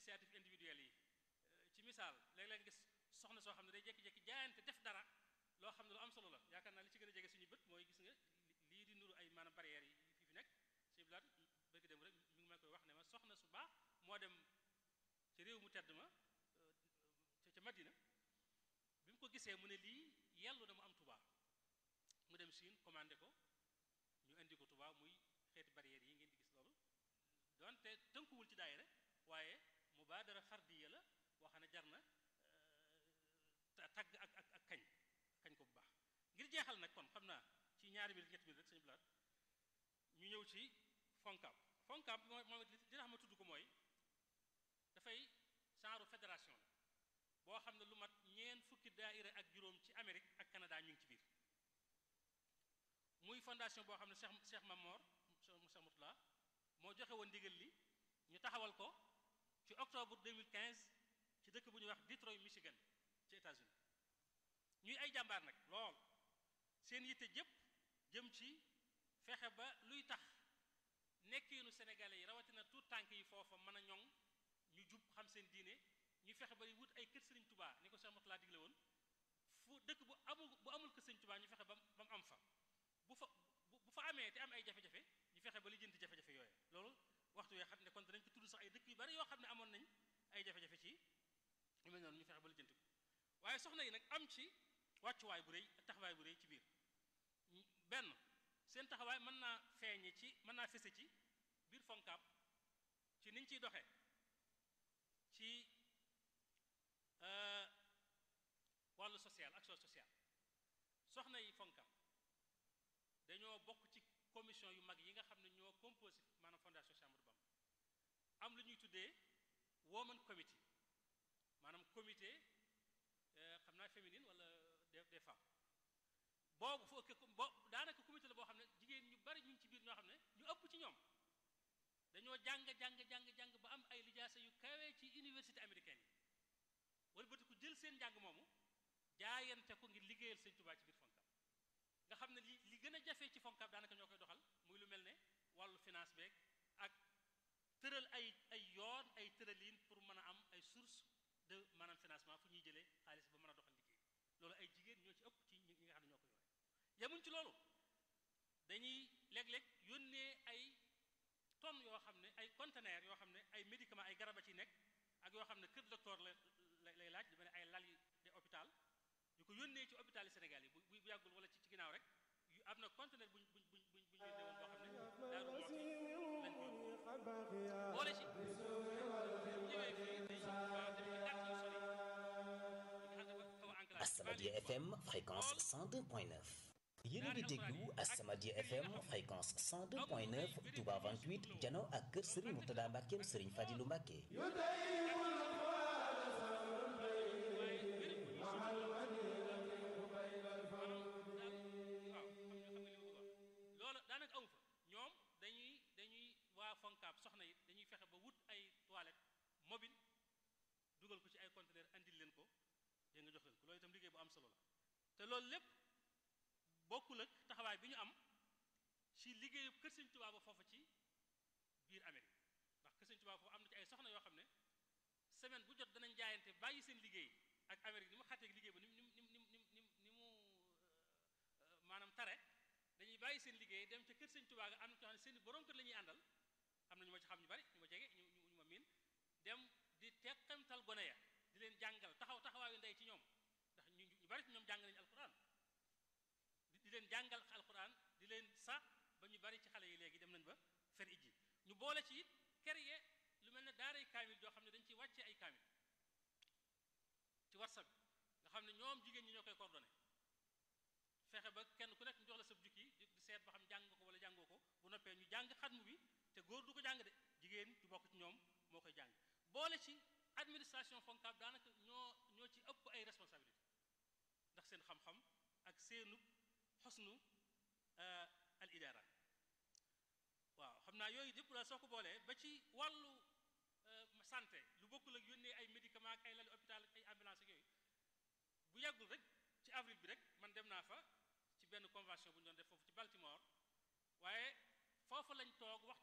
initiative individuelle yi ci misaal léeg-léeg gis soxna soo xam ne day jékki-jékki jaayante def dara loo xam ne lu am solo la yaakaar naa li ci gën a jege suñu bët mooy gis nga lii di nuru ay maanaam barrières yi fi fi nekk si bilaat bëgg dem rek mi ngi ma koy wax ne ma soxna su baax moo dem ci réew mu tedd ma ca Madina bi mu ko gisee mu ne lii yellu na mu am Tuubaa mu dem Chine commandé ko ñu indi ko Tuubaa muy xeeti barrières yi ngeen di gis loolu donte tënkuwul ci daayira waaye mubaadara fardiya la boo xam ne jar na tagg ak ak ak kañ kañ ko bu baax ngir jeexal nag kon xam naa ci ñaari minute ñetti minute rek sañu bilaat ñu ñëw ci FONCAB FONCAB moom it li tax ma tudd ko mooy dafay genre fédération la boo xam ne lu mat ñeen fukki daaira ak juróom ci Amérique ak Canada ñu ngi ci biir muy fondation boo xam ne Cheikh Cheikh Mamor Cheikh Moutala moo joxe woon ndigal li ñu taxawal ko ci octobre 2015 ci dëkk bu ñuy wax Detroit Michigan ci États-Unis ñuy ay jàmbaar nag lool seen yitte jëpp jëm ci fexe ba luy tax nekkiinu sénégalais yi rawatina tout tànk yi foofa mën a ñoŋ ñu jub xam seen diine ñu fexe ba wut ay kër Sëriñ Tubaa ni ko Cheikh Moutala digle woon fu dëkk bu amul bu amul kër Sëriñ Tubaa ñu fexe ba ba mu am fa bu fa bu fa amee te am ay jafe-jafe ñu fexe ba li jënti jafe-jafe yooyu loolu waxtu yoo xam ne kon danañ ko tudd sax ay dëkk yu bari yoo xam ne amoon nañ ay jafe-jafe ci yu mel noonu ñu fexe ba li jënti ko waaye soxna yi nag am ci wàccuwaay bu rëy taxawaay bu rëy ci biir benn seen taxawaay mën naa feeñe ci mën naa fese ci biir FONCAB ci niñ ciy doxee ci wàllu social action sociale soxna yi FONCAB dañoo bokk ci commission yu mag yi nga xam ne ñoo composé maanaam fondation Cheikh Ahmadou Bamba am lu ñuy tuddee woman committee maanaam comité xam naa féminine wala des des femmes boobu foo bo daanaka comité la boo xam ne jigéen ñu bari ñu ngi ci biir ñoo xam ne ñu ëpp ci ñoom dañoo jàng jàng jàng jàng ba am ay lijaasa yu kawee ci université américaine yi wala bëti ku jël seen njàng moomu jaayante ko ngir liggéeyal Sëñ Tuubaa ci biir FONCAB nga xam ne li li gën a jafe ci FONCAB daanaka ñoo koy doxal muy lu mel ne wàllu finance beeg ak tëral ay ay yoon ay tëralin pour mën a am ay source de maanaam financement fu ñuy jëlee xaalis ba mën a doxal liggéey loolu ay jigéen ñoo ci ëpp ci ñi nga xam ne ñoo ko yore yemuñ ci loolu dañuy léeg-léeg yónnee ay tonnes yoo xam ne ay conteneurs yoo xam ne ay médicaments ay garab a ci nekk ak yoo xam ne kër docteur la lay laaj lu mel ne ay lal yi de hôpital yu ko yónnee ci hôpital yi Sénégal yi bu bu yàggul wala ci ci ginnaaw rek yu am na conteneur buñ buñ buñ buñ buñ yónnee woon boo xam ne daaru moo fi lañ ko boole ci ñëwee fii day waaw dem ci quartier yu sori Asamadia FM fréquence 102.9 yéen a ngi déglu Asamadia FM fréquence 102.9 Touba 28 jano ak kër Serigne Mourtada Mbackeem Serigne Fadilou Mbacke loolu daanaka amu fa ñoom dañuy dañuy waa FONCAB soxna yi dañuy fexe ba wut ay toilette mobile dugal ko ci ay conteneur andil leen ko dégg nga jox leen ko loolu itam liggéey bu am solo la te loolu lépp bokkul ak taxawaay bi ñu am ci liggéeyu kër Sëñ Tuubaa ba foofu ci biir Amérique ndax kër Sëñ Tuubaa foofu am na ci ay soxna yoo xam ne semaine bu jot danañ jaayante bàyyi seen liggéey ak Amérique ni mu xàtteeg liggéey ba ni mu ni mu ni mu ni mu ni mu maanaam tare dañuy bàyyi seen liggéey dem ca kër Sëñ Tuubaa ga am na ñoo xam ne seen borom kër la ñuy àndal am na ñu ma ci xam ñu bari ñu ma jege ñu ñu ma miin dem di teqantal gone ya di leen jàngal taxaw taxawaayu ndey ci ñoom ndax ñu ñu bari ci ñoom jàng nañu alquran di leen jàngal alquran di leen sa ba ñu bari ci xale yi léegi dem nañ ba fer ijji ñu boole ci it créer lu mel ne daaray kaamil joo xam ne dañ ciy wàccee ay kaamil ci whatsapp nga xam ne ñoom jigéen ñi ñoo koy coordonné fexe ba kenn ku nekk ñu jox la sa jukki di seet ba xam jàng nga ko wala jàngoo ko bu noppee ñu jàng xatmu bi te góor du ko jàng de jigéen ju bokk ci ñoom moo koy jàng boole ci administration FONCAB daanaka ñoo ñoo ci ëpp ay responsabilité ndax seen xam-xam ak seenu xosnu al idaara waaw xam naa yooyu yëpp daal soo ko boolee ba ci wàllu santé lu bokkul ak yónnee ay médicaments ak ay lali hôpital ak ay ambulance ak yooyu bu yàggul rek ci avril bi rek man dem naa fa ci benn convention bu ñu doon def foofu ci Baltimore waaye foofu lañ toog wax